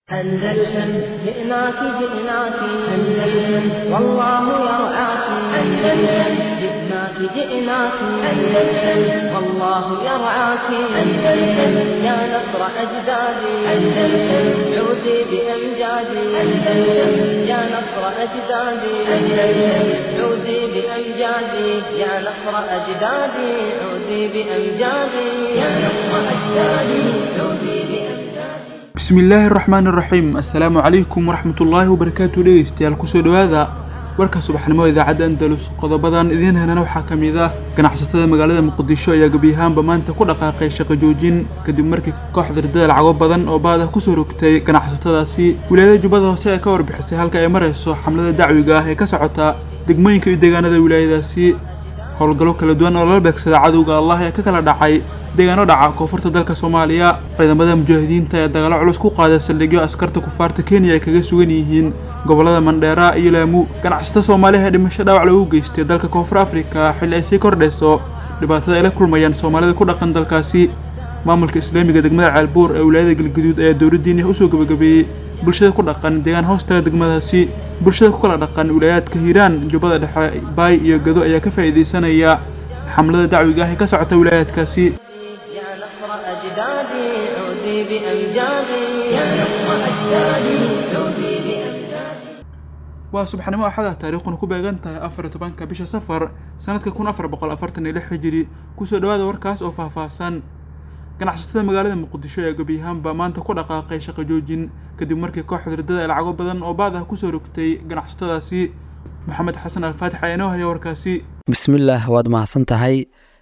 أندلسن جئناك جئناك أندلسن والله يرعاك أندلسن جئناك جئناك أندلسن والله يرعاك أندلسن يا نصر أجدادي أندلسن عودي بأمجادي أندلسن يا نصر أجدادي أندلسن عودي بأمجادي يا نصر أجدادي عودي بأمجادي يا نصر أجدادي عودي بأمجادي bismillaahi raxmaani raxiim assalaamu calaykum waraxmatullaahi wabarakaatu dhegeystayaal kusoo dhowaada warka subaxnimo idaacadda andalus qodobadan idiin helana waxaa ka mid ah ganacsatada magaalada muqdisho ayaa gebiyahaanba maanta ku dhaqaaqay shaqo joojin kadib markii kooxda ridada lacago badan oo baad ah kusoo rogtay ganacsatadaasi wilaayada jubbada hoose ee ka warbixisay halka ay marayso xamlada dacwiga ah ee ka socota degmooyinka iyo deegaanada wilaayadaasi howlgallo kala duwan oo lala beegsada cadowga allah ee ka kala dhacay deegaano dhaca koonfurta dalka soomaaliya ciidamada mujaahidiinta ee dagaalo culus ku qaaday saldhigyo askarta kufaarta kenya ay kaga sugan yihiin gobollada mandheera iyo laamu ganacsato soomaaliha ee dhimasho dhaawac loogu geystay dalka koonfur afrika xilli ay sii kordhayso dhibaatada ay la kulmayaan soomaalida ku dhaqan dalkaasi maamulka islaamiga degmada ceelbuur ee wilaayada galguduud ayaa dowladdiini usoo gebagabeeyey bulshada ku dhaqan deegaan hoostaga degmadaasi bulshada ku kala dhaqan wilaayaadka hiiraan jubbada dhexe baay iyo gado ayaa ka faa'iidaysanaya xamlada dacwiga ah ee ka socota wilaayaadkaasi يا نصر أجدادي عودي بأمجادي يا نصر أجدادي عودي بأمجادي waa subaxnimo axada taariikhuna ku beegan tahay afar iyo tobanka bisha safar sanadka kun afar boqol afartan iyo lix hijiri kusoo dhowaada warkaas oo faahfaahsan ganacsatada magaalada muqdisho ee gebiyahaanba maanta ku dhaqaaqay shaqo joojin kadib markii kooxda ridada ay lacago badan oo baad ah kusoo rogtay ganacsatadaasi maxamed xasan alfaatix ayaa inoo haya warkaasi bismillaah waad mahadsan tahay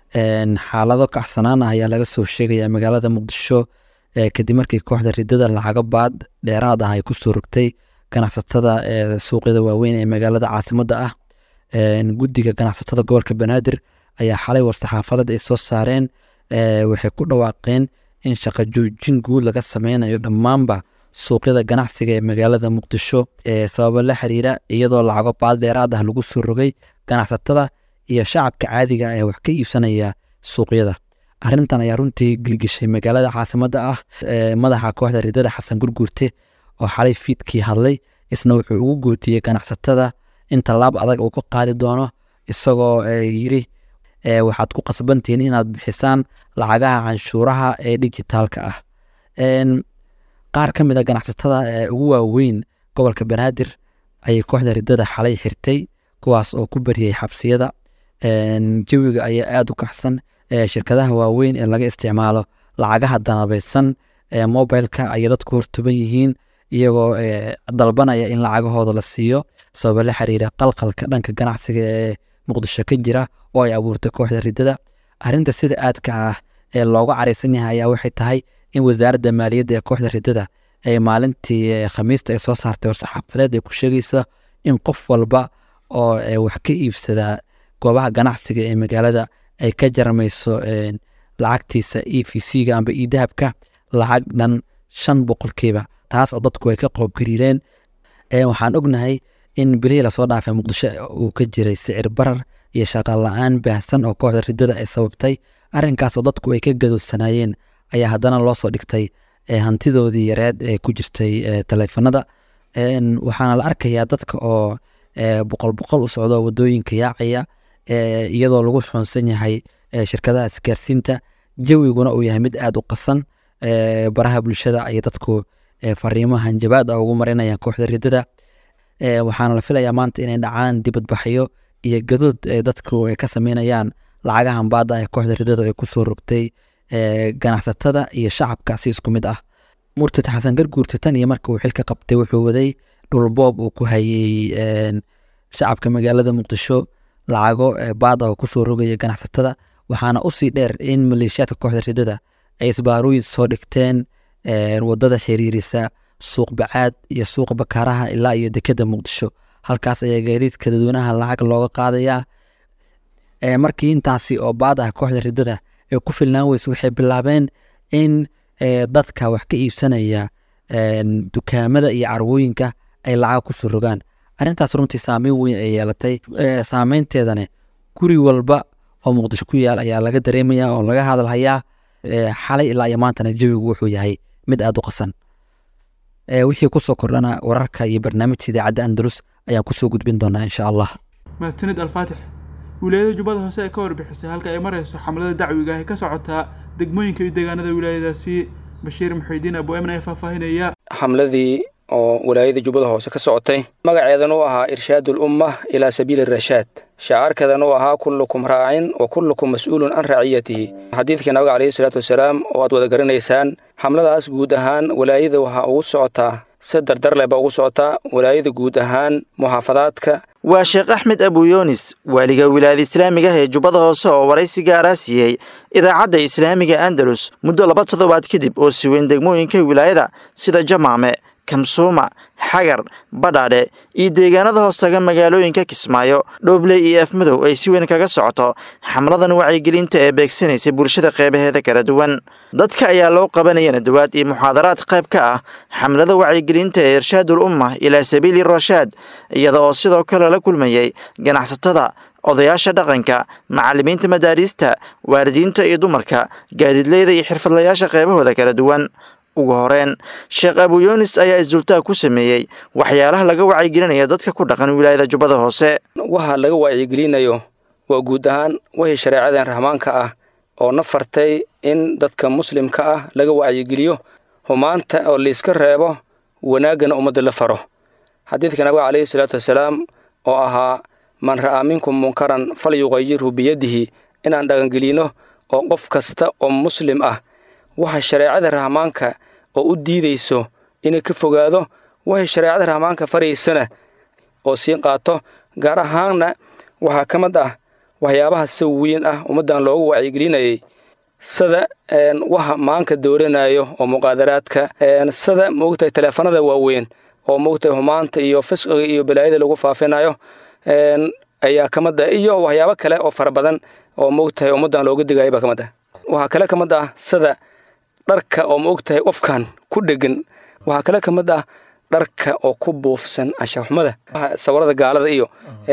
xaalado kacsanaan ah ayaa laga soo sheegaya magaalada muqdisho kadib markii kooxda ridada lacago baad dheeraad ah ay kusoo rogtay ganacsatada suuqyada waaweyn ee magaalada caasimada ah guddiga ganacsatada gobolka banaadir ayaa xalay war-saxaafadeed ay soo saareen waxay ku dhawaaqeen in shaqo joojin guud laga sameynayo dhammaanba suuqyada ganacsiga ee magaalada muqdisho sababo la xiriira iyadoo lacago baad dheeraad ah lagu soo rogay ganacsatada iyo shacabka caadiga ee wax ka iibsanaya suuqyada arintan ayaa runtii gilgishay magaalada caasimada ah madaxa kooxda ridada xasan gurguurte oo xalay fiidkii hadlay isna wuxuu ugu gootiyey ganacsatada in tallaab adag uu ka qaadi doono isagoo yiri waxaad ku qasbantihiin inaad bixisaan lacagaha canshuuraha ee dijitaalka ah qaar ka mid a ganacsatada ugu waaweyn gobolka banaadir ayay kooxda ridada xalay xirtay kuwaas oo ku bariyey xabsiyada jawiga ayaa aada u kaxsan shirkadaha waaweyn ee laga isticmaalo lacagaha danabeysan ee mobileka ayay dadku hortuban yihiin iyagoo dalbanaya in lacagahooda la siiyo sababa la xiriira qalqalka dhanka ganacsiga ee muqdisho ka jira oo ay abuurtay kooxda ridada arinta sida aadka ah ee looga careysan yahay ayaa waxay tahay in wasaaradda maaliyadda ee kooxda ridada ay maalintii khamiista ay soo saartay war-saxaafadeed ay ku sheegaysa in qof walba oo wax ka iibsada goobaha ganacsiga ee magaalada ay ka jarmayso lacagtiisa e v c-ga amba e dahabka lacag dhan shan boqolkiiba taas oo dadku ay ka qoobgariireen waxaan ognahay in bilihii lasoo dhaafay muqdisho uu ka jiray sicir barar iyo shaqal la-aan baahsan oo kooxda ridada ay sababtay arrinkaas oo dadku ay ka gadoodsanaayeen ayaa haddana loo soo dhigtay hantidoodii yareed ee ku jirtay taleefanada waxaana la arkayaa dadka oo boqol boqol u socdo wadooyinka yaacaya iyadoo lagu xoonsan yahay shirkadaha isgaarsiinta jawiguna uu yahay mid aada u qasan baraha bulshada ayay dadku fariimo hanjabaad ah ugu marinayaan kooxda ridada waxaana la filayaa maanta inay dhacaan dibadbaxyo iyo gadood dadku ay ka sameynayaan lacagahan baada ee kooxda ridada ay kusoo rogtay ganacsatada iyo shacabka si isku mid ah murtad xasan garguurte tan iyo marka uu xilka qabtay wuxuu waday dhulboob uu ku hayey shacabka magaalada muqdisho lacago baada oo kusoo rogaya ganacsatada waxaana usii dheer in maleeshiyaadka kooxda ridada ay isbaarooyin soo dhigteen wadada xiriirisa suuq bacaad iyo suuqa bakaaraha ilaa iyo dekeda muqdisho halkaas ayaa gaadiidka dadweynaha lacag looga qaadayaa markii intaasi oo baad ah kooxda ridada ee ku filnaan weyse waxay bilaabeen in dadka wax ka iibsanaya dukaamada iyo carwooyinka ay lacag kusoo rogaan arrintaas runtii saameyn weyn ay yeelatay saameynteedane guri walba oo muqdisho ku yaal ayaa laga dareemaya oo laga hadalhayaa xalay ilaa iyo maantana jawigu wuxuu yahay mid aada u qasan wixii kusoo kordhana wararka iyo barnaamijka idaacadda andalus ayaan kusoo gudbin doonaa insha allah mahadsanid alfaatix wilaayada jubbada hoose ee ka warbixisay halka ay marayso xamlada dacwiga ah ee ka socotaa degmooyinka iyo deegaanada wilaayadaasi bashiir muxiidiin abu emin ayaa faahfaahinaya xamladii oo walaayada jubbada hoose ka socotay magaceedan uu ahaa irshaad ulumma ilaa sabiili rashaad shacaarkeedan uu ahaa kullukum raacin wa kullukum mas-uulun can raciyatihi xadiidkii nabiga calayhi salaatu wasalaam oo aad wada garanaysaan xamladaas guud ahaan walaayada waxaa ugu socotaa si dardar leh baa ugu socotaa walaayada guud ahaan muxaafadaadka waa sheekh axmed abuyoonis waaliga wilaayada islaamiga ah ee jubbada hoose oo waraysi gaaraa siiyey idaacadda islaamiga andalus muddo laba toddobaad kadib oo siweyn degmooyinka wilaayada sida jamaame kamsuuma xagar badhaadhe iyo deegaanada hoostaga magaalooyinka kismaayo dhoobley iyo afmadow ay si weyn kaga socoto xamladan wacyigelinta ee beegsanaysay bulshada qeybaheeda kala duwan dadka ayaa loo qabanaya nadawaad iyo muxaadaraad qayb ka ah xamlada wacyigelinta ee irshaadul umma ilaa sabiili rashaad iyada oo sidoo kale la kulmayay ganacsatada odayaasha dhaqanka macallimiinta madaariista waalidiinta iyo dumarka gaadiidleyda iyo xirfadlayaasha qeybahooda kala duwan ugu horeen sheekh abuyoonis ayaa isdultaag ku sameeyey waxyaalaha laga wacyigelinayo dadka ku dhaqan wilaayada jubbada hoose waxa laga wacyigelinayo waa guud ahaan wixii shareecadan rahmaanka ah oo na fartay in dadka muslimka ah laga wacyigeliyo humaanta oo layska reebo wanaaggana ummadda la faro xadiidka nabiga calayhi salaatu wasalaam oo ahaa man ra'aa minkum munkaran fal yuqayirhu biyadihi inaan dhaqangelino oo qof kasta oo muslim ah waxa shareecada rahmaanka oo u diidayso inay ka fogaado waxay shareecada rahmaanka faraysana oo sii qaato gaar ahaanna waxaa ka mid ah waxyaabaha si weyn ah ummaddan loogu wacyigelinayay sida waxa maanka dooranayo oo muqaadaraadka sida moogtahay taleefanada waaweyn oo moogtahay humaanta iyo fisqiga iyo balaayada lagu faafinayo ayaa ka mid ah iyo waxyaabo kale oo fara badan oo moogtahay ummaddan looga digayo baa ka mid ah waxaa kale ka mid ah sida dharka oo ma og tahay qofkan ku dhegan waxaa kale ka mid ah dharka oo ku buufsan anshaxumada sawirada gaalada iyo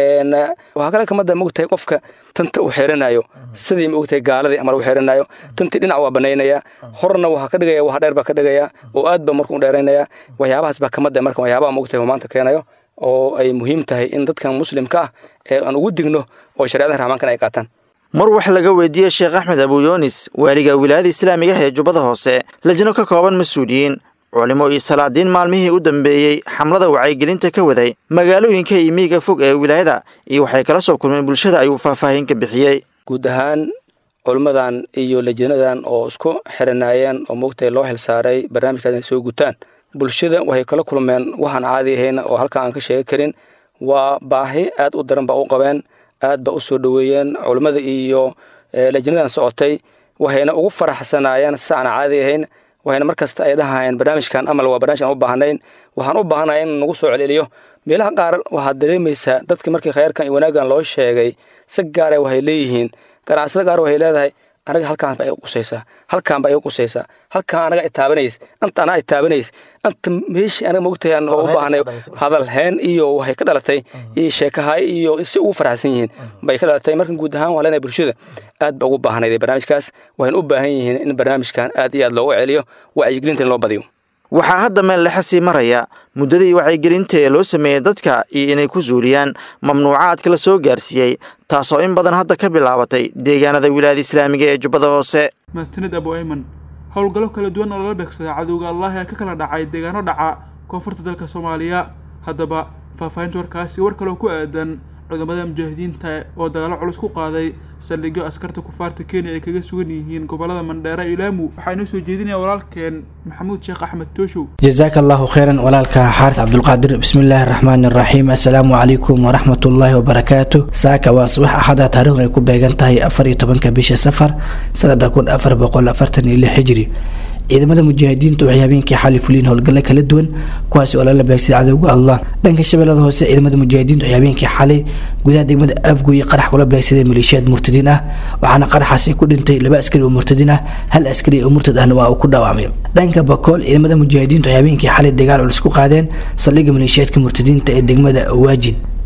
waxaa kale ka mid ah ma og tahay qofka tanta u xiranayo sidii ma og tahay gaaladii amar u xiranayo tantii dhinac waa banaynaya horna waxaa ka dhigaya wax dheer baa ka dhigaya oo aad ba markuu dheeraynaya waxyaabahaas baa ka mid ah marka waxyaabaha ma og tahay humaanta keenayo oo ay muhiim tahay in dadkan muslimka ah ee aan ugu digno oo shareecada raxmaankan ay qaataan mar wax laga weydiiyey sheekh axmed abuyoonis waaliga wilaayada islaamiga ah ee jubbada hoose lajno ka kooban mas-uuliyiin culimo iyo salaadiin maalmihii u dambeeyey xamlada wacyigelinta ka waday magaalooyinka iyo miyiga fog ee wilaayada iyo waxay kala soo kulmeen bulshada ayuu faahfaahin ka bixiyey guud ahaan culimmadan iyo lajinadan oo isku xiranaayeen oo moogtahay loo xilsaaray barnaamijkaas inay soo gutaan bulshada waxay kala kulmeen waxaan caadi ahayn oo halkaa aan ka sheegi karin waa baahi aad u daran ba u qabeen aad ba u soo dhoweeyeen culimmada iyo lajinadan socotay waxayna ugu faraxsanaayeen si aan caadi ahayn waxayna mar kasta ay dhahayeen barnaamijkan amal waa barnamij aan u baahnayn waxaan u baahanaya in nagu soo celceliyo meelaha qaar waxaad dareemaysaa dadkii markii khayrkan iyo wanaaggan loo sheegay si gaara waxay leeyihiin ganacsada qaar waxay leedahay anaga halkaan ba iga qusaysaa halkaan ba iga qusaysaa halkaan anaga itaabanaysa anta anaa itaabanays anta meeshii anaga mogtahay aan u baahnay hadal heen iyo waxay ka dhalatay iyo sheekahay iyo si ugu faraxsan yihiin bay ka dhalatay markan guud ahaan waa leenahay bulshada aad ba ugu baahnayd barnaamijkaas waxayna u baahan yihiin in barnaamijkan aad iyo aad loogu celiyo wacyigelinta in loo badiyo waxaa hadda meel lexa sii maraya muddadii wacyigelinta ee loo sameeyey dadka iyo inay ku suuliyaan mamnuucaadka la soo gaarsiiyey taasoo in badan hadda ka bilaabatay deegaanada wilaayada islaamiga ee jubbada hoose mahadsanid abu ayman howlgallo kala duwan oo lala beegsaday cadowga allah ee ka kala dhacay deegaano dhaca koonfurta dalka soomaaliya haddaba faahfaahinta warkaasi war kaloo ku aadan cudamada mujaahidiinta oo dagaalo culus ku qaaday saldhigyo askarta kufaarta kenya ay kaga sugan yihiin gobolada mandheera iyo laamu waxaa inoo soo jeedinaya walaalkeen maxamuud sheekh axmed tooshow jasaaka allahu kheyran walaalka xaaris cabdulqaadir bismillaahi araxmaani araxiim assalaamu calaykum waraxmatullaahi wabarakaatu saaka waa subax axada taarikhdu ay ku beegan tahay afar iyo tobanka bisha safar sanada kun afar boqol afartan iyo lix hijri ciidamada mujaahidiintu waxay habeenkii xali fuliin howlgalla kala duwan kuwaasi oo lala beegsaday cadowga allah dhanka shabeellada hoose ciidamada mujaahidiintu waxay habeenkii xalay gudaha degmada afgoy qarax kula beegsaday maleeshiyaad murtadiin ah waxaana qaraxaasi ku dhintay laba askari oo murtadiin ah hal askari oo murtad ahna waa uu ku dhaawacmay dhanka bakool ciidamada mujaahidiintu waxay habeenkii xalay dagaal culus ku qaadeen saldhigga maleeshiyaadka murtadiinta ee degmada waajid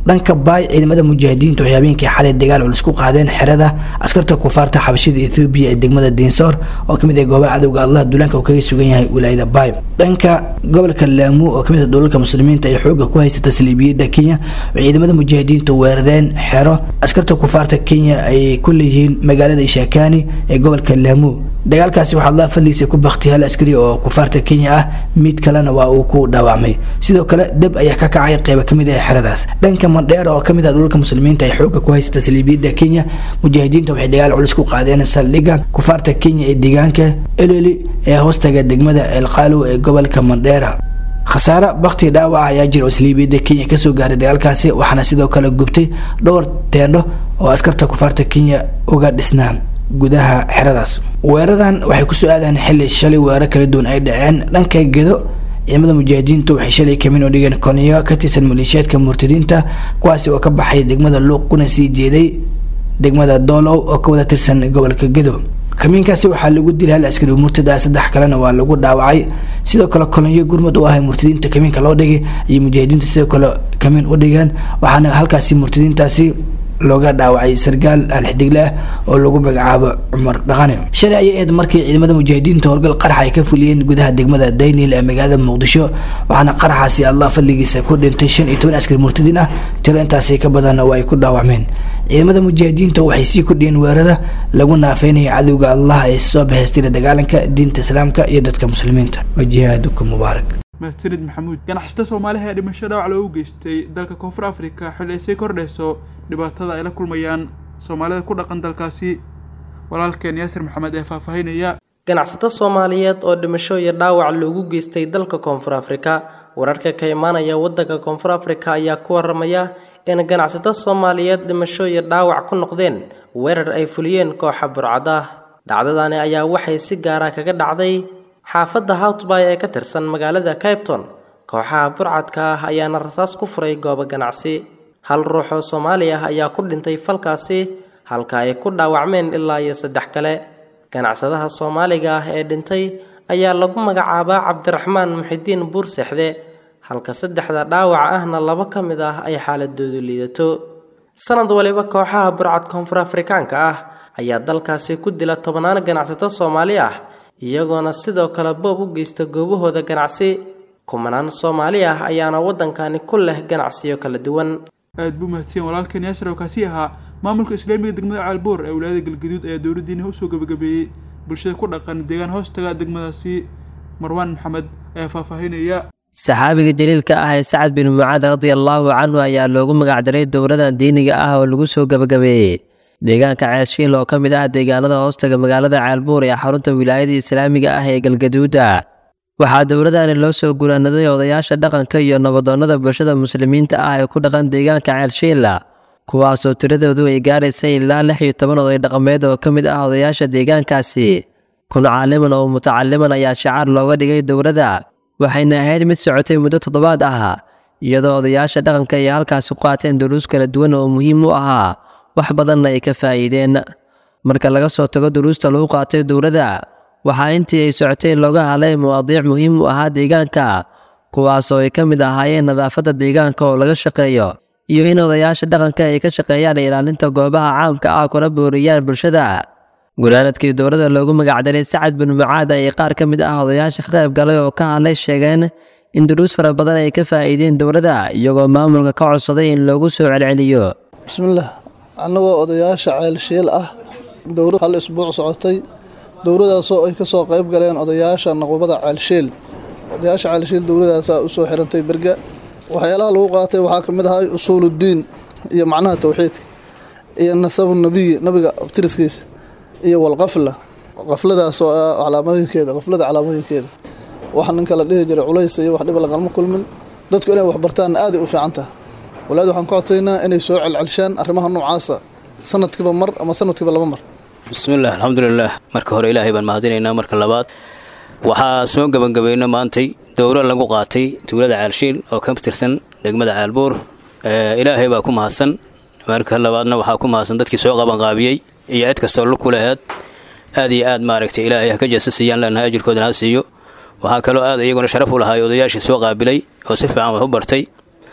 dhanka baay ciidamada mujaahidiinta waxay habeenkii xalay dagaal culus ku qaadeen xerada askarta kufaarta xabashida ethoobiya ee degmada diinsoor oo kamid ah goobaha cadowga allah duulaanka uu kaga sugan yahay wilaayada baay dhanka gobolka laamu oo kamid ah dhulalka muslimiinta ay xooga ku haysata saliibiyada kenya oo ciidamada mujaahidiinta weerareen xero askarta kufaarta kenya ay ku leeyihiin magaalada ishakani ee gobolka laamu dagaalkaasi waxaa allah fadliisa ku baktay hal askari oo kufaarta kenya ah mid kalena waa uu ku dhaawacmay sidoo kale deb ayaa ka kacay qeyba kamid ah xeradaas dhanka mandheer oo kamid ah dhulalka muslimiinta ay xooga ku haysata saliibiyada kenya mujaahidiinta waxay dagaal culus ku qaadeen saldhigga kufaarta kenya ee deegaanka eleli ee hoostaga degmada elqaalow ee gobolka mandheera khasaare bakti dhaawac ayaa jira oo saliibiyada kenya kasoo gaaray dagaalkaasi waxaana sidoo kale gubtay dhowr teendho oo askarta kufaarta kenya uga dhisnaan gudaha xeradaas weeradan waxay kusoo aadaan xili shalay weerar kala duwan ay dhaceen dhanka gedo ciidamada mujaahidiintu waxay shalay kamin u dhigeen koniyo ka tirsan maleeshiyaadka murtadiinta kuwaasi oo ka baxay degmada luuq kuna sii jeeday degmada doolow oo ka wada tirsan gobolka gedo kamiinkaasi waxaa lagu dilay hal askari murtada saddex kalena waa lagu dhaawacay sidoo kale kolonyo gurmud u ahay murtadiinta kamiinka loo dhigay iyo mujaahidiinta sidoo kale kamiin u dhigeen waxaana halkaasi murtadiintaasi looga dhaawacay sargaal alxidigle ah oo lagu magacaabo cumar dhaqane shalay ayay eed markii ciidamada mujaahidiinta howlgal qarax ay ka fuliyeen gudaha degmada daynil ee magaalada muqdisho waxaana qaraxaasi allah fadligiisa ku dhintay shan iyo toban askari murtadiin ah tiro intaasi ka badanna waa ay ku dhaawacmeen ciidamada mujaahidiinta waxay sii kordhiyeen weerada lagu naafeynaya cadowga allah ee soo bahaystira dagaalanka diinta islaamka iyo dadka muslimiinta wajihaadukum mubaarak mahadsanid maxamuud ganacsata soomaaliha ee dhimasho dhaawac loogu geystay dalka koonfur afrika xilli ay sii kordhayso dhibaatada ay la kulmayaan soomaalida ku dhaqan dalkaasi walaalkeen yaasir maxamed ee faahfaahinaya ganacsato soomaaliyeed oo dhimasho iyo dhaawac loogu geystay dalka koonfur afrika wararka ka imaanaya waddanka koonfur afrika ayaa ku waramaya in ganacsato soomaaliyeed dhimasho iyo dhaawac ku noqdeen weerar ay fuliyeen kooxa burcad ah dhacdadani ayaa waxay si gaara kaga dhacday xaafadda howtbay ee ka tirsan magaalada caybton kooxaha burcadka ah ayaana rasaas ku furay goobo ganacsi hal ruux oo soomaali ah ayaa ku dhintay falkaasi halka ay ku dhaawacmeen ilaa iyo saddex kale ganacsadaha soomaaliga ah ee dhintay ayaa lagu magacaabaa cabdiraxmaan muxidiin buursexde halka saddexda dhaawac ahna laba ka mid ah ay xaaladoodu liidato sanad waliba kooxaha burcad koonfur afrikaanka ah ayaa dalkaasi ku dila tobnaan ganacsato soomaali ah iyagoona sidoo kale boob u geysta goobahooda ganacsi kumanaan soomaali ah ayaana waddankani ku leh ganacsiyo kala duwan aad buu mahadsiyen walaalkeen yaasir oo kaasi ahaa maamulka islaamiga degmada caalboor ee wilaayada galgaduud ayaa dowladdiina usoo gabagabeeyey bulshada ku dhaqan deegaan hoostaga degmadaasi marwaan maxamed ayaa faahfaahinaya saxaabiga jaliilka ah ee sacad bin mucaad radiallaahu canhu ayaa loogu magacdaray dowladan diiniga ah oo lagu soo gabagabeeyey deegaanka ceeshiil oo ka mid ah deegaanada hoostaga magaalada caalbuur ee xarunta wilaayada islaamiga ah ee galgaduuda waxaa dowladani loo soo guraanaday odayaasha dhaqanka iyo nabadoonnada bulshada muslimiinta ah ee ku dhaqan deegaanka ceelshiila kuwaasoo tiradoodu ay gaaraysay ilaa lix iyo toban oday dhaqameed oo ka mid ah odayaasha deegaankaasi kun caaliman oo mutacaliman ayaa shacaar looga dhigay dowladda waxayna ahayd mid socotay muddo toddobaad ah iyadoo odayaasha dhaqanka ay halkaasi ku qaateen duruus kala duwan oo muhiim u ahaa wax badanna ay ka faa'iideen marka laga soo tago duruusta lagu qaatay dowladda waxaa intii ay socotay looga hadlay mawaadiic muhiim u ahaa deegaanka kuwaasoo ay ka mid ahaayeen nadaafadda deegaanka oo laga shaqeeyo iyo in odayaasha dhaqanka ay ka shaqeeyaan ilaalinta goobaha caamka ah kuna booriyaan bulshada guraanadkii dowladda loogu magacdaray sacad bin mucaad ay qaar ka mid ah odayaasha ka qayb galay oo ka hadlay sheegeen in duruus fara badan ay ka faa'iideen dowladda iyagoo maamulka ka codsaday in loogu soo celceliyo bismillaah annagoo odayaasha ceelshiil ah dowlad hal isbuuc socotay dowladaasoo ay ka soo qayb galeen odayaasha naqubada ceelshiil odayaasha ceelshiil dowladaasaa u soo xirantay berga waxyaalaha lagu qaatay waxaa ka mid ahay usuuluddiin iyo macnaha towxiidka iyo nasabu nebiyi nabiga abtiriskiisa iyo walqafla qafladaas oo ah calaamooyinkeeda qaflada calaamooyinkeeda waxa ninka la dhihi jiray culays iyo wax dhiba lagalma kulmin dadku inay wax bartaanna aaday u fiican tahay walaad waxaan ka codsaynaa inay soo celcelshaan arrimaha noocaasa sanadkiiba mar ama sanadkiiba laba mar bismillaah alxamdulilaah marka hore ilaahay baan mahadinaynaa marka labaad waxaa soo gabagabayno maantay dowlo lagu qaatay tuulada caalshiil oo ka tirsan degmada caalbuur ilaahay baa ku mahadsan marka labaadna waxaa ku mahadsan dadkii soo qabanqaabiyey iyo cid kastoo lug ku laheed aad iyo aad maaragtay ilaahay ha ka jasasiyaan leenahay ajirkoodana ha siiyo waxaa kaloo aad iyaguna sharaf u lahaay odayaashii soo qaabilay oo si fiican wax u bartay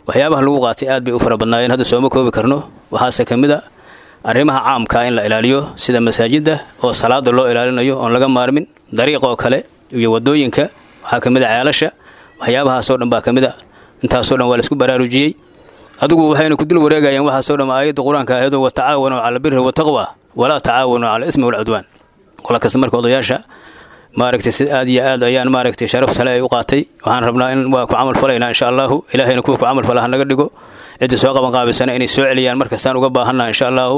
waxyaabaha lagu qaatay aad bay u fara badnaayeen hadda sooma koobi karno waxaase ka mid a arrimaha caamka in la ilaaliyo sida masaajidda oo salaada loo ilaalinayo oon laga maarmin dariiqoo kale iyo wadooyinka waxaa ka mid a ceelasha waxyaabahaasoo dhan baa ka mid a intaasoo dhan waa laisku baraarujiyey adigu waxayna ku dul wareegayaan waxaasoo dhan aayadda qur-aanka ahaydo watacaawanuu cala albiri wataqwa walaa tacaawanuu cala ismi walcudwaan qola kasta marka odayaasha maaragtay si aad iyo aad ayaan maaragtay sharaf sale ay u qaatay waxaan rabnaa in waa ku camal falaynaa insha allahu ilaahayna kuwa ku camal fala ha naga dhigo cidda soo qaban qaabisana inay soo celiyaan markastaan uga baahannaha insha allahu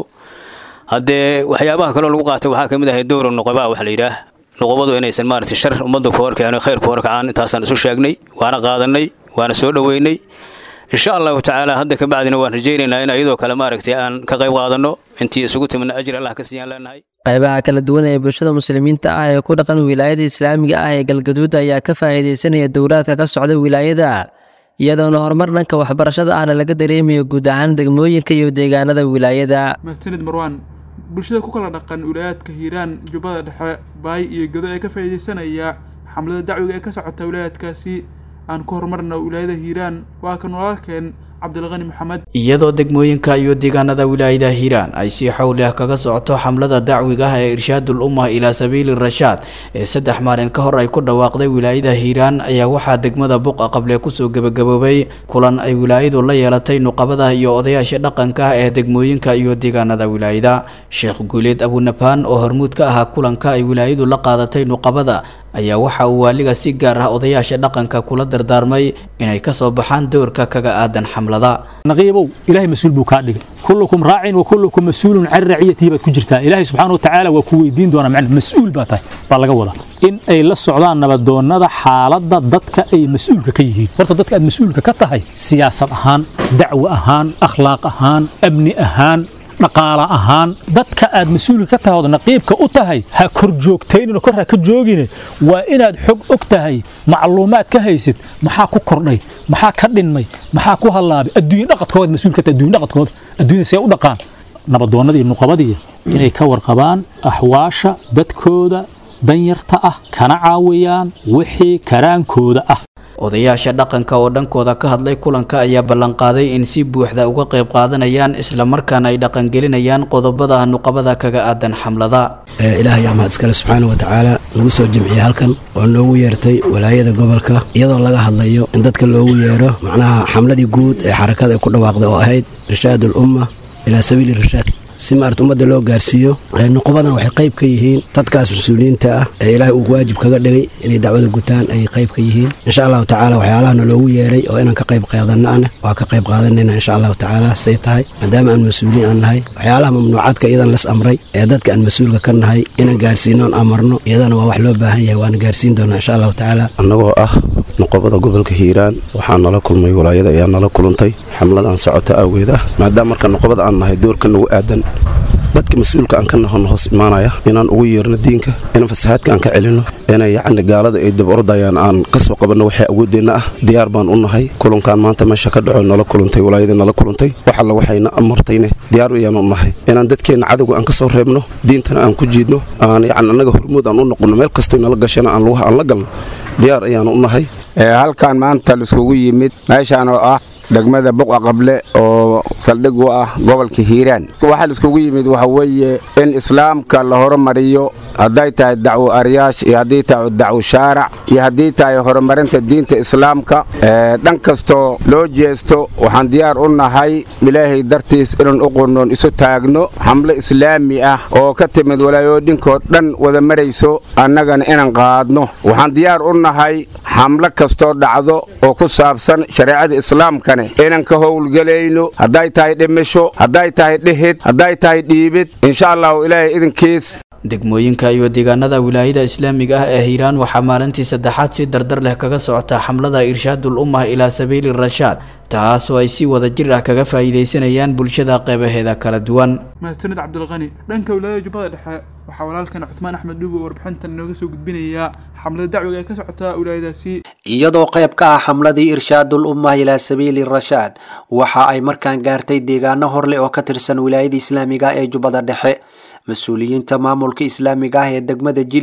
haddee waxyaabaha kaloo lagu qaatay waxaa ka mid ahay dowra nuqabaa waxa la yidhaah nuqubadu inaysan maaragtay shar ummadda ku horkeeno khayr ku horkacaan intaasaan isu sheegnay waana qaadanay waana soo dhoweynay insha allahu tacaala hadda ka bacdina waan rajaynaynaa in ayadoo kale maaragtay aan ka qayb qaadanno intii isugu timidna ajir allah ka siiyaan leenahay qaybaha kala duwan ee bulshada muslimiinta ah ee ku dhaqan wilaayada islaamiga ah ee galgaduud ayaa ka faa'iidaysanaya dowlaadka ka socda wilaayada iyadoona horumar dhanka waxbarashada ahna laga dareemayo guud ahaan degmooyinka iyo deegaanada wilaayada mahadsanid marwaan bulshada ku kala dhaqan wilaayaadka hiiraan jubbada dhexe baay iyo gedo ee ka faa'iidaysanaya xamlada dacwiga ee ka socota wilaayaadkaasi aan ku horumarna wilaayada hiiraan waa kan walaalkeen cabdilqani maxamed iyadoo degmooyinka iyo deegaanada wilaayada hiiraan ay si xowli ah kaga socoto xamlada dacwiga ah ee irshaadul ummah ilaa sabiili rashaad ee saddex maalin ka hor ay ku dhawaaqday wilaayada hiiraan ayaa waxaa degmada buqa qable kusoo gebagaboobay kulan ay wilaayadu la yeelatay nuqabada iyo odayaasha dhaqanka ah ee degmooyinka iyo deegaanada wilaayada sheekh guuleed abunabaan oo hormuud ka ahaa kulanka ay wilaayadu la qaadatay nuqabada ayaa waxa uu waaliga si gaar ah odayaasha dhaqanka kula dardaarmay inay kasoo baxaan doorka kaga aadan xamlada naqiibow ilaahay mas-uul buu kaa dhigay kullukum raacin wa kullukum mas-uulun can raciyatihi baad ku jirtaa ilaahay subxaana wa tacaala waa ku weydiin doonaa macna mas-uul baa tahay baa laga wadaa in ay la socdaan nabadoonnada xaaladda dadka ay mas-uulka ka yihiin horta dadka aad mas-uulka ka tahay siyaasad ahaan dacwo ahaan akhlaaq ahaan amni ahaan dhaqaala ahaan dadka aad mas-uulka ka tahay ood naqiibka u tahay ha kor joogtaynino kor ha ka joogine waa inaad xog og tahay macluumaad ka haysid maxaa ku kordhay maxaa ka dhinmay maxaa ku hallaabay adduunya dhaqadkooda mas-uul ka tahay adduunya dhaqadkooda adduunya see u dhaqaan nabadoonnada iyo nuqabadiya inay ka warqabaan axwaasha dadkooda danyarta ah kana caawiyaan wixii karaankooda ah odayaasha dhaqanka oo dhankooda ka hadlay kulanka ayaa ballanqaaday in si buuxda uga qayb qaadanayaan islamarkaana ay dhaqangelinayaan qodobada nuqabada kaga aadan xamlada ilaah yaa mahad iskale subxaana wa tacaala nagu soo jimciyey halkan oo noogu yeertay walaayada gobolka iyadoo laga hadlayo in dadka loogu yeero macnaha xamladii guud ee xarakada ay ku dhawaaqday oo ahayd irshaad ulumma ilaa sabiili irshaad si maarata ummadda loo gaarsiiyo nuqubadana waxay qayb ka yihiin dadkaas mas-uuliyiinta ah ee ilaahay uu waajib kaga dhigay inay dacwada gutaan ayay qayb ka yihiin insha allahu tacaala waxyaalahana loogu yeeray oo inaan ka qayb qaadanana waa ka qayb qaadanayna insha allahu tacaala say tahay maadaama aan mas-uuliin aan nahay waxyaalaha mamnuucaadka iyadan las amray ee dadka aan mas-uulka ka nahay inaan gaarsiino on amarno iyadana waa wax loo baahan yahay waana gaarsiin doonaa insha allahu tacaala annagoo ah nuqobada gobolka hiiraan waxaa nala kulmay walaayada ayaa nala kulantay xamladan socota awgeed ah maadaama marka nuqobada aan nahay doorka nagu aadan dadka mas-uulka aan ka nahon hoos imaanaya inaan ugu yeerno diinka inaan fasahaadka aan ka celinno inay yacni gaalada ay daba ordayaan aan ka soo qabanno waxay awooddeenna ah diyaar baan u nahay kulankaan maanta meesha ka dhaco nala kulantay walaayadii nala kulantay wax alla waxayna amartayne diyaar ayaan u nahay inaan dadkeenna cadowga aan ka soo reebno diintana aan ku jiidno aan yacni annaga hormuud aan u noqonno meel kastoy nala gashana aan lugaha aan la galno diyaar ayaan u nahay halkan maanta laiskugu yimid meeshaan oo ah degmada buqa qable oo saldhig u ah gobolka hiiraan waxaa laiskugu yimid waxa weeye in islaamka la horumariyo hadday tahay dacwo ariyaash iyo haddii tahay dacwo shaarac iyo haddii tahay horumarinta diinta islaamka dhan kastoo loo jeesto waxaan diyaar u nahay ilaahay dartiis inaan u qunnoon isu taagno xamlo islaami ah oo ka timid walaayooyinkoo dhan wada marayso annagana inaan qaadno waxaan diyaar u nahay xamlo kastoo dhacdo oo ku saabsan shareecada islaamka inaan ka howlgelayno hadday tahay dhimisho hadday tahay dhihid hadday tahay dhiibid insha allahu ilaahay idinkiis degmooyinka iyo deegaanada wilaayada islaamiga ah ee hiiraan waxaa maalintii saddexaad si dardar leh kaga socota xamlada irshaadul ummah ilaa sabiili rashaad taasoo ay si wada jir ah kaga faa'iidaysanayaan bulshada qeybaheeda kala duwan mahadsanid cabdilqani dhanka wilaayada jubbada dhexe waxaa walaalkan cuthmaan axmed dhuubo warbixintan inooga soo gudbinayaa xamlada dacwiga ee ka socota wilaayadaasi iyadoo qayb ka ah xamladii irshaadul ummah ilaa sabiili rashaad waxa ay markaan gaartay deegaano horleh oo ka tirsan wilaayada islaamiga ee jubbada dhexe mas-uuliyiinta maamulka islaamiga ah ee degmada jilib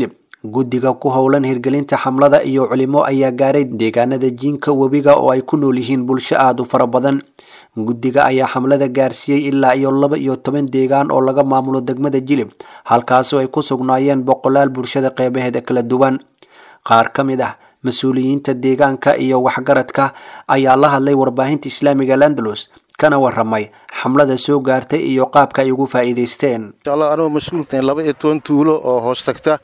guddiga ku howlan hirgelinta xamlada iyo culimo ayaa gaaray deegaanada jiinka webiga oo ay ku nool yihiin bulsho aada u fara badan guddiga ayaa xamlada gaarsiiyey ilaa iyo laba iyo toban deegaan oo laga maamulo degmada jilib halkaasoo ay ku sugnaayeen boqolaal bulshada qeybaheeda kala duwan qaar ka mid ah mas-uuliyiinta deegaanka iyo waxgaradka ayaa la hadlay warbaahinta islaamiga landalus kana waramay xamlada soo gaartay iyo qaabka ay ugu faa'iidaysteen inshallah anoo mas-uulkan laba iyo toban tuulo oo hoos tagta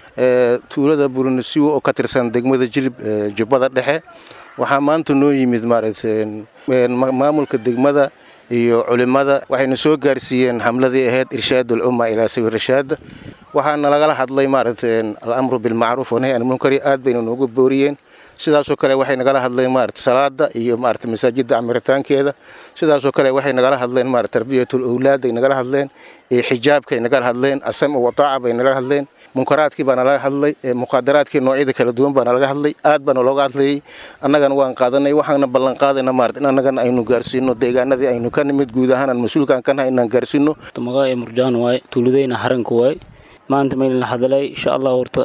ee tuulada burinasiwo oo ka tirsan degmada jilib ee jubbada dhexe waxaa maanta noo yimid maaragtay maamulka degmada iyo culimada waxayna soo gaarsiiyeen xamladii ahayd irshaadul umma ilaa sawi rashaada waxaana lagala hadlay maaragtay alamru bilmacruuf wanahy an munkari aad bayna noogu booriyeen sidaasoo kale waxay nagala hadleen maarata salaada iyo maarata masaajidda camiritaankeeda sidaasoo kale waxay nagala hadleen maarata tarbiyatul owlaad ay nagala hadleen iyo xijaabkay nagala hadleen asam wataaca bay nagala hadleen munkaraadkii baa nalaga hadlay muqaadaraadkii noocyada kala duwan baa nalaga hadlay aad baa nalooga hadlayay annagana waan qaadanay waxaana ballan qaadayna maarata in annagana aynu gaarsiino deegaanadii aynu ka nimid guud ahaan aan mas-uulkaan ka nahay inaan gaarsiino magaca ee murjaan waay tuuladayna haranka waay maanta maylna hadalay insha allah horta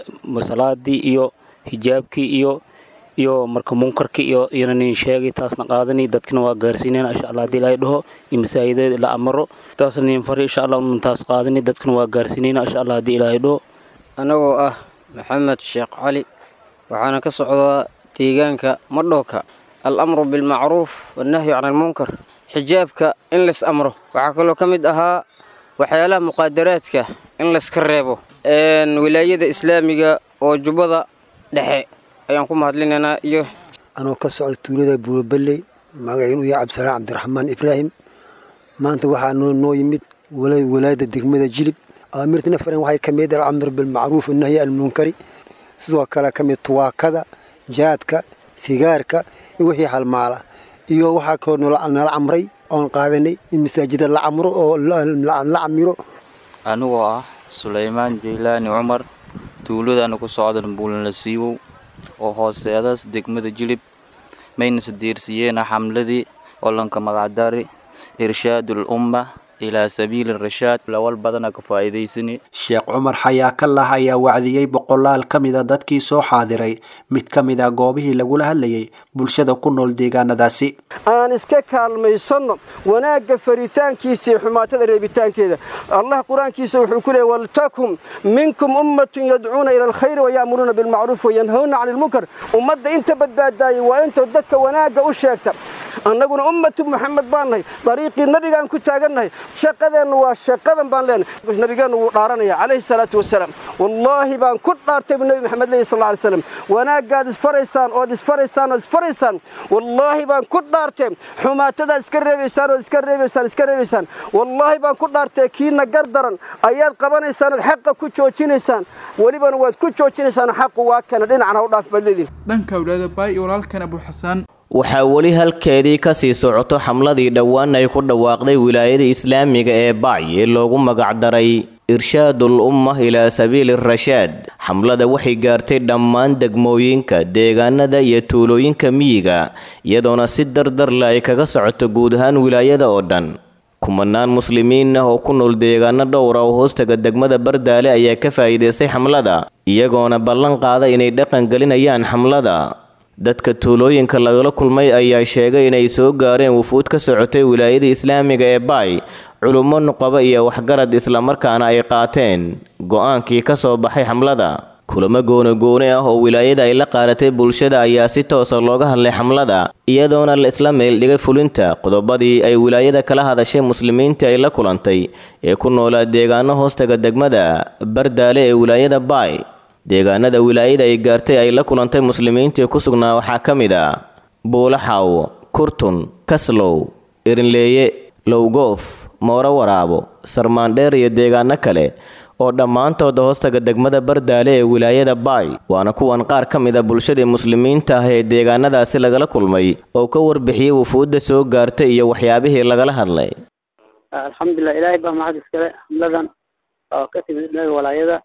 salaadii iyo hijaabkii iyo iyo marka munkarkii iyo iyana nin sheegay taasna qaadani dadkina waa gaarsiinayna insha allah haddii ilaahay dhaho iyo masaajideeda la amaro taasna nin fari insha allah unan taas qaadani dadkina waa gaarsiinayna insha allah haddii ilaahay dhaho anagoo ah maxamed sheekh cali waxaana ka socdaa deegaanka madhooka al-amru bilmacruuf wannahyu can almunkar xijaabka in lays amro waxaa kaloo ka mid ahaa waxyaalaha muqaadaraadka in layska reebo wilaayada islaamiga oo jubbada dhexe ayaan ku mahadlinaynaa iyo anoo ka socda tuulada buuroballey magaciinu yahay cabdisalaam cabdiraxmaan ibraahim maanta waxaa noo noo yimid walaayada degmada jilib aamirtina faren waxay ka mid alamr bilmacruuf annahyi almunkari sidoo kale ka mid tuwaakada jaadka sigaarka iyo wixii halmaala iyo waxaa kaloo nala camray oon qaadanay in masaajida la camro oo la camiro anigoo ah sulaymaan jaylaani cumar tuuladana ku socdan buulana siiwow oo hooseedaas degmada jilib mayna sadiirsiyeena xamladii olanka magacdari irshaadul umma ilaa sabiili rashaad lawal badana ka faa'iidaysani sheekh cumar xayaa ka lah ayaa wacdiyey boqolaal ka mida dadkii soo xaadiray mid ka mid a goobihii lagula hadlayay bulshada ku nool deegaanadaasi aan iska kaalmaysanno wanaagga faritaankiisa iyo xumaatada reebitaankeeda allah qur-aankiisa wuxuu ku leeyay waltakum minkum ummatun yadcuuna ila alkhayri waya'muruuna bilmacruuf wayanhawna cani ilmunkar ummadda inta badbaadaayay waa inta dadka wanaagga u sheegta annaguna ummatu maxamed baan nahay dariiqii nabigaan ku taagannahay shaqadeennu waa shaqadan baan leenahay nabigeennu wuu dhaaranaya calayhi salaatu wasalaam wallaahi baan ku dhaartay buu nebi maxamed leeyahy sal alay slam wanaaggaad isfaraysaan ood isfaraysaan ood isfaraysaan wallaahi baan ku dhaartay xumaatadaad iska reebaysaan ood iska reebaysaan iska reebaysaan wallaahi baan ku dhaartay kiina gar daran ayaad qabanaysaan ood xaqa ku joojinaysaan welibana waad ku joojinaysaan xaqu waa kana dhinacna u dhaaf baad leedihin dhanka awlaada baay iyo walaalkan abu xasaan waxaa weli halkeedii kasii socoto xamladii dhowaan ay ku dhawaaqday wilaayada islaamiga ee bacy ee loogu magacdaray irshaadul umma ilaa sabiili rashaad xamlada waxay gaartay dhammaan degmooyinka deegaanada iyo tuulooyinka miyiga iyadoona si dardarle ay kaga socoto guud ahaan wilaayada oo dhan kumanaan muslimiin ah oo ku nool deegaano dhowra oo hoostaga degmada bardaale ayaa ka faa'iidaystay xamlada iyagoona ballan qaada inay dhaqan gelinayaan xamlada dadka tuulooyinka lagala kulmay ayaa sheegay inay soo gaareen wufuud ka socotay wilaayada islaamiga ee baay culummo nuqaba iyo waxgarad islamarkaana ay qaateen go-aankii ka soo baxay xamlada kulamo goonogoone ah oo wilaayada ay la qaadatay bulshada ayaa si toosa looga hadlay xamlada iyadoona la isla meeldhigay fulinta qodobadii ay wilaayada kala hadashay muslimiinta ay la kulantay ee ku noolaa deegaano hoostaga degmada bardaale ee wilaayada baay deegaanada wilaayada ay gaartay ay la kulantay muslimiintii ku sugnaa waxaa ka mid ah buulaxaw kurtun kaslow erinleeye lowgoof mooro waraabo sarmaandheer iyo deegaano kale oo dhammaantooda hoostaga degmada bardaale ee wilaayada baay waana kuwan qaar ka mid a bulshadii muslimiinta ah ee deegaanadaasi lagala kulmay oo ka warbixiyey wufuudda soo gaartay iyo waxyaabihii lagala hadlay alxamdulilah ilaahay baa mahad iskale xamladan oo ka timid dhaga walaayada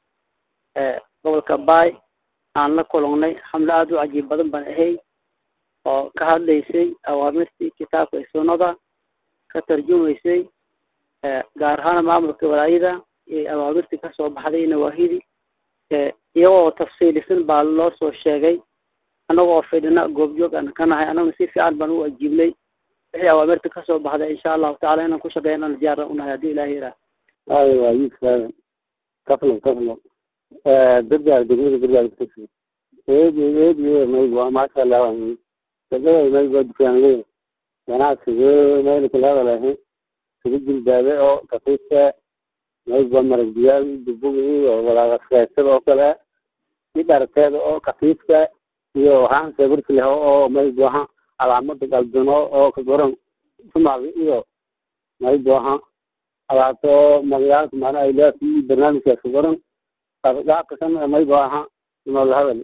gobolka baay aan la kulannay xamlo aada u cajiib badan baan ahay oo ka hadlaysay awaamirtii kitaabka iyo sunnada ka tarjumaysay gaar ahaan maamulka walaayada iyo awaamirtii kasoo baxday nawaahidii iyagoo tafsiilisan baa loo soo sheegay annagoo fidhina goobjoog aan ka nahay annaguna si fiican baan u ajiibnay wixii awaamirta kasoo baxday insha allahu tacala inaan ku shaqeynana diyaar unahay haddii ilahi yidhaah ay waa yiiskaadan kaflo kaflo gargaar degmada gargaar kutagsi eedi eedi maygu waa maasha allah shaqada maygu waa dukaanley ganacsiga mayna kala hadalahay sugu jilbaabe oo kafiiska maygu waa marag diyaal dubugi iyo walaaqaskeetada oo kale i dharteeda oo kafiiska iyo waxaan sawirka leh oo maygu aha calaamada galduno oo ka goran sumaali iyo maygu aha alaabto magayaalka maana ay leedahay barnaamijkaas ka goran qaabkasan maygu aha nool hadal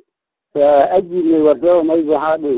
ajibnay warso maygu aha dhow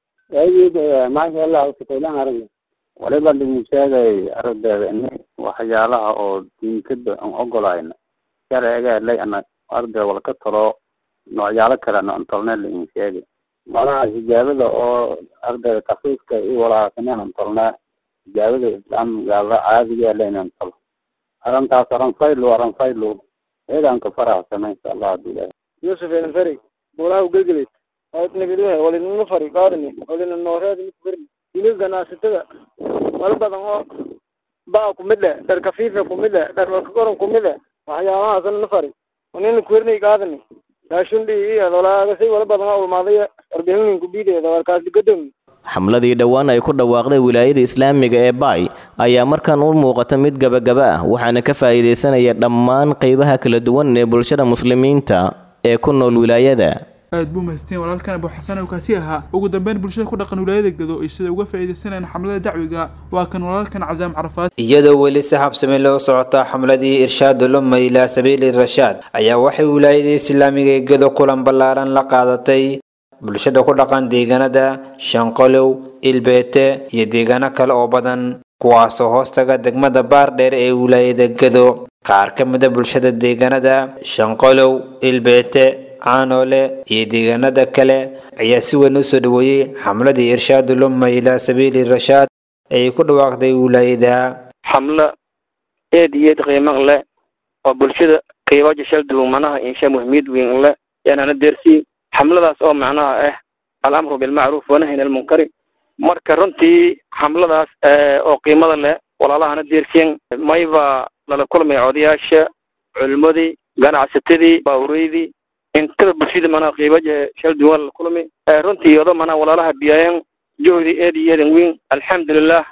ayid maasha allah shaqeylaan aragna waliba lagu sheegay ardayda in waxyaalaha oo diinkada aan ogolayna sharciga lay ana arday wala ka talo noocyaalo kalena aan tolnay la in sheegay malaha hijaabada oo ardayda kafiifka iyo walaasaneen aan tolnaa hijaabada islaamgaala caadiga la inaan tolo arrintaas aran faylo aran faylo eedaan ka faraxsana insha allah hadii ilahay yusuf enferi boolaha ugelgelid nabidwahe walinina fari qaadani walina nooreed mid berni hilib ganacsatada wala badan oo baa kumid eh dhar kafiifa kumid eh dhar warkagoran kumid eh waxyaabahaasna na fari wanina kuwernay qaadani raashundi iyo walaagasay wala badan oo ulmaaday warbixinin kubiideeda warkaas digadomi xamladii dhowaan ay ku dhawaaqday wilaayada islaamiga ee baay ayaa markan u muuqata mid gabagaba ah waxaana ka faa'iidaysanaya dhammaan qeybaha kala duwan ee bulshada muslimiinta ee ku nool wilaayada aad buu mahadsan walaalkan abu xasan oo kaasi ahaa ugu dambeyn bulshada ku dhaqan wilaayada gado ay sida uga faa'iidaysanayaan xamlada dacwiga waa kan walaalkan cazaam carafaad iyadoo weli si habsami loo socota xamladii irshaadul umma ilaa sabiili rashaad ayaa waxay wilaayada islaamiga ee gado kulan ballaaran la qaadatay bulshada ku dhaqan deegaanada shanqolow ilbeete iyo deegaano kale oo badan kuwaasoo hoostaga degmada baardheer ee wilaayada gado qaar ka mid a bulshada deegaanada shanqolow ilbeete caanoole iyo deegaanada kale ayaa si weyn u soo dhaweeyey xamladii irshaadul umma ilaa sabiili rashaad ay ku dhawaaqday wilaayada xamlo eed iyo eed qiimo leh oo bulshada qiibaja shal duwan manaha insha muhimiyad weyn leh yaanana deersii xamladaas oo macnaha ah alamru bilmacruuf wanahyin almunkari marka runtii xamladaas oo qiimada leh walaalahana deersiyan mayba lala kulmay odayaasha culimadii ganacsatadii baahureydii intada bulshada manaa qiibaja shal duwan lala kulmay runtii odo manaa walaalaha biyaayan johdi eed iyo eedan weyn alxamdulilah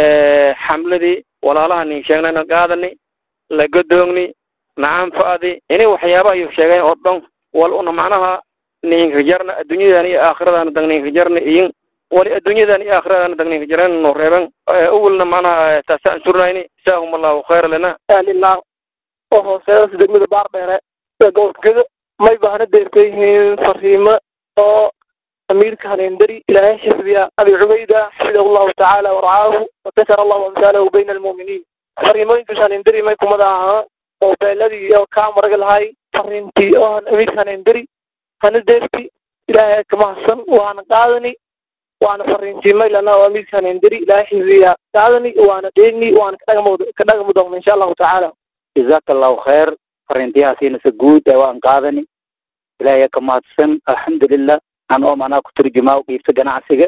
xamladii walaalaha nin sheegnayna qaadani la godoogni nacaan fa'di inay waxyaabaha iyo sheegeen oo dhan wal una macnaha ninka jarna adduunyadan iyo aakhiradan dag ninka jarna iyin wali adduunyadan iyo aakhiradan dag ninka jaran no reeban awalna macnaha taasaan surnayni jazaahum allahu khayra lana ahlilah oo hooseedas degmada baardheere ee gobolkada may baahna deertay yihiin fariimo oo amiirka haneendari ilaahay xifdiya abi cubayda xafidahu allahu tacaala warcaahu watakara allahu amsaalahu bayna almu'miniin fariimooyinkaas haneendari may kumada ahaa oo beeladii oo kaa maraga lahay fariintii oo amiirka haneendari hana deerti ilaahay ka mahadsan waana qaadani waana fariintii maylana oo amiirka haneendari ilaahay xifdiya qaadani waana dheeni waana ka dhagami doona insha allahu tacaala jazaaka allahu khayr fariintiyahaasiina se guud ee waan qaadani ilaahay ka mahadsan alxamdulilah an oo manaa ku turjumaa qiibta ganacsiga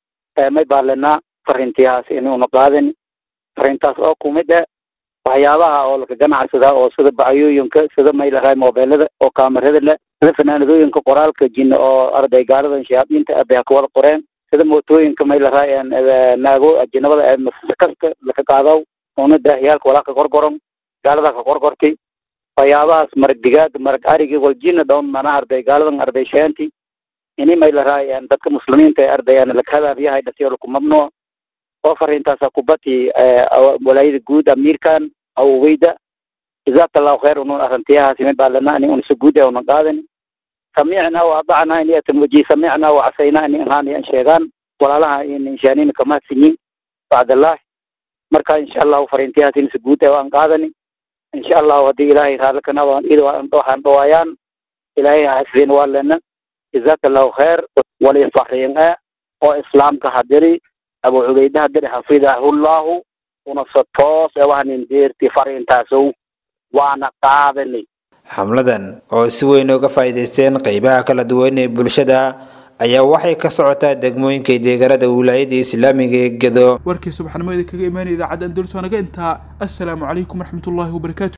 may baalenaa fariintiyahaas inuuna qaadani fariintaas oo kumid ah waxyaabaha oo laka ganacsadaa oo sida bacayooyinka sida maylahay mobeelada oo kaamarada leh sida fanaanadooyinka qoraalka jin oo arday gaaladan shayaadiinta abay ka wada qoreen sida mootooyinka maylahay naago ajinabada ee masakaska laka qaadaw una daahiyaalka walaa ka gorgoron gaalada ka gorgortay waxyaabahaas marag digaag marag arigi waljina down mana arday gaaladan arday sheenti ini maylahay dadka muslimiinta ee ardayaan lakahadaabyahay dhasiyo laku mamnuuc oo fariintaasa kubati walaayada guud amiirkan aw weyda jazaaka allahu khayr unun arrintiyahaasi mid baa lana ani unsa guud ee una qaadani samicna wa adacna ini atan waji samicna wa casayna ini inhaan an sheegaan walaalaha in inshaanina kamahadsinyin bacdallahi marka insha allahu fariintiyahaas insa guud ee waan qaadani insha allahu haddii ilaahay raallikana waxaan dhawaayaan ilaahay hasbin waa lena jazaaka allahu khayr wali fariin e oo islaamka hadiri abu cubayde hadiri xafidahullahu una so toos ee waxanin deerti fariintaasow waana qaadani xamladan oo si weyn uga faa'iidaysteen qeybaha kala duwan ee bulshada ayaa waxay ka socotaa degmooyinka deegaanada wilaayada islaamiga ee gedo warkii subaxnimo idinkaga imaanaya idaacadda andalus waa naga intaa assalaamu calaykum waraxmatullaahi wabarakaatu